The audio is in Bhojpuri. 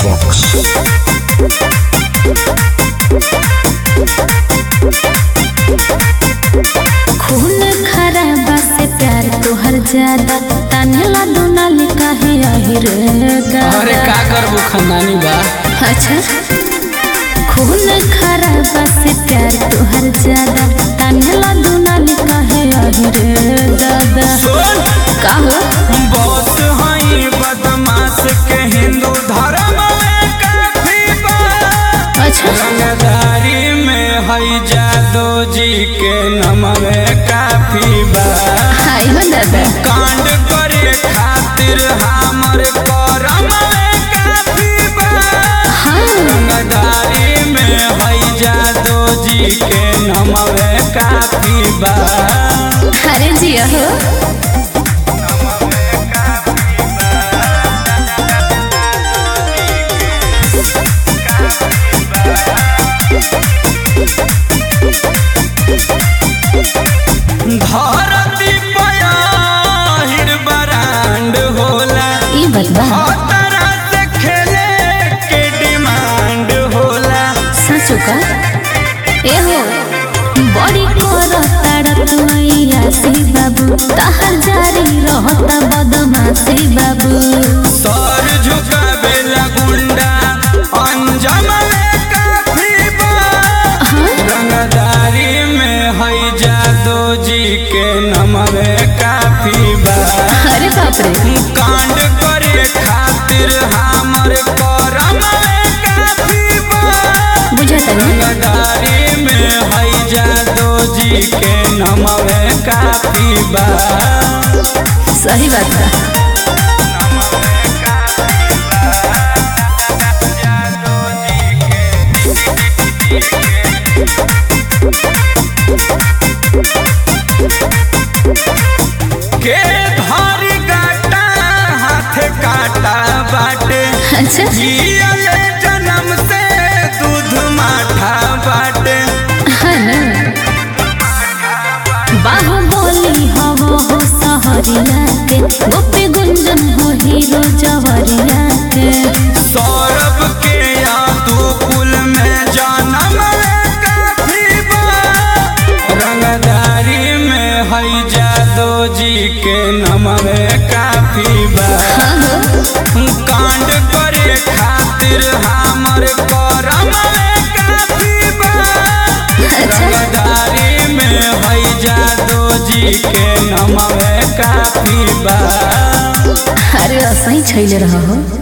Box. खून खराबा से प्यार तोहर ज्यादा तानेला दोनाली काहे आहिर अरे का करबो खानदानी बा अच्छा खून खराबा से प्यार तोहर ज्यादा तानेला दोनाली काहे आहिर दादा सुन का हो बॉस हई बदमाश के हिंदू धर्म में काफी बा अच्छा रंगदारी में हई जादो जी के नम में काफी बा हाय हो दादा कांड करे खातिर हमर करम में काफी बा हाँ रंगदारी में हई जादो जी के नम में काफी बा अरे जिया हो धरती पयाहिर बरांड होला ई बतबा खतरा से खेले के डिमांड होला सचो का ए हो बड़ी करो ताड़त मैया सी बाबू तहर जारी रहता बदमाशी बाबू सर झुकावेला गुंडा अंजम में काफी बा रंगदारी में हई जादो जी के नम में काफी बा अरे बाप रे कांड करे खातिर हमर करम में काफी बा बुझाता नहीं रंगदारी में हई जादो जी के नम में काफी बा सही बात बा के धारी गाटा हाथ काटा बाटे अच्छा जियले जन्म से दूध माठा बाटे हाँ ना बाहुबली हवा हो सहरिया के गोपी गुंजन हो हीरो जवरिया के सौरभ के यादू कुल में जन्म काफी बा रंगदारी में हई जादो जी के नम में काफी बा हाँ हो कांड करे खातिर हमर करम में काफी बा अच्छा रंगदारी में हई जादो जी के नम में काफी बा अरे असही छैले रह हो